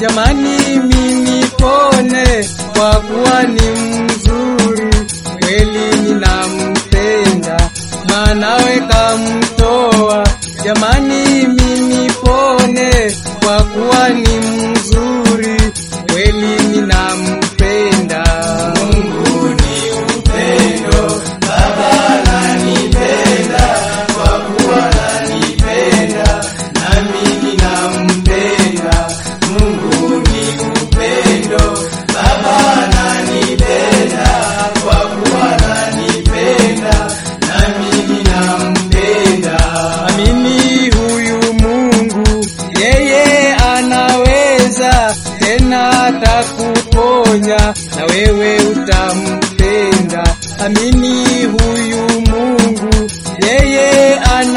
jamani, mimi pone kwa kuwa ni mzuri kweli, ninampenda mwanawe kamtoa. Jamani, mimi pone kwa kuwa ni mzuri kweli, ninampenda. Mungu ni upendo, Baba ananipenda kwa kuwa ananipenda, nami ninampenda. Mungu ni upendo, Baba ananipenda kwa kuwa ananipenda, nami ninampenda. Amini huyu Mungu, yeye anaweza tena atakuponya na wewe utampenda. Amini huyu Mungu, yeye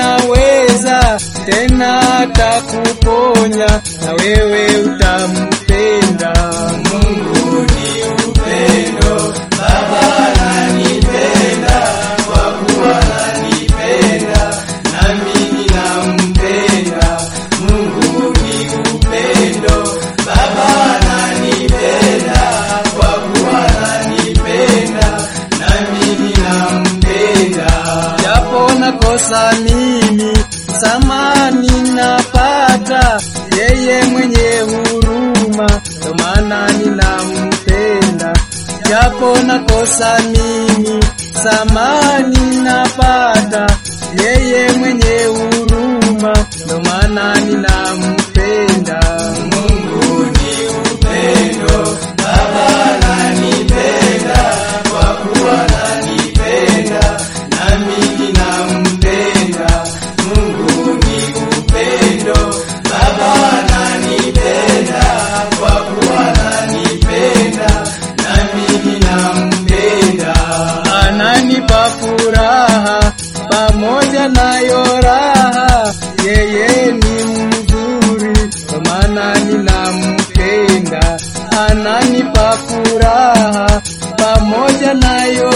anaweza tena atakuponya na wewe utampenda. Mungu ni upendo, Baba ananipenda kwa kuwa ananipenda, nami ninampenda. Mungu ni upendo, Baba ananipenda kwa kuwa ananipenda, nami ninampenda. Japo nakosa mimi, samani napata, yeye mwenye huruma, ndo maana ninampenda. Japo nakosa mimi, samani napata, yeye mwenye huruma, ndo maana ninampenda. Mungu ni upendo, Baba ananipenda kwa kuwa ananipenda, nami ninampenda. Mungu ni upendo, Baba ananipenda kwa kuwa ananipenda, nami ninampenda. Ananipa furaha pamoja nayo raha, yeye ni mzuri, kwa maana ninampenda. Ananipa furaha pamoja nayo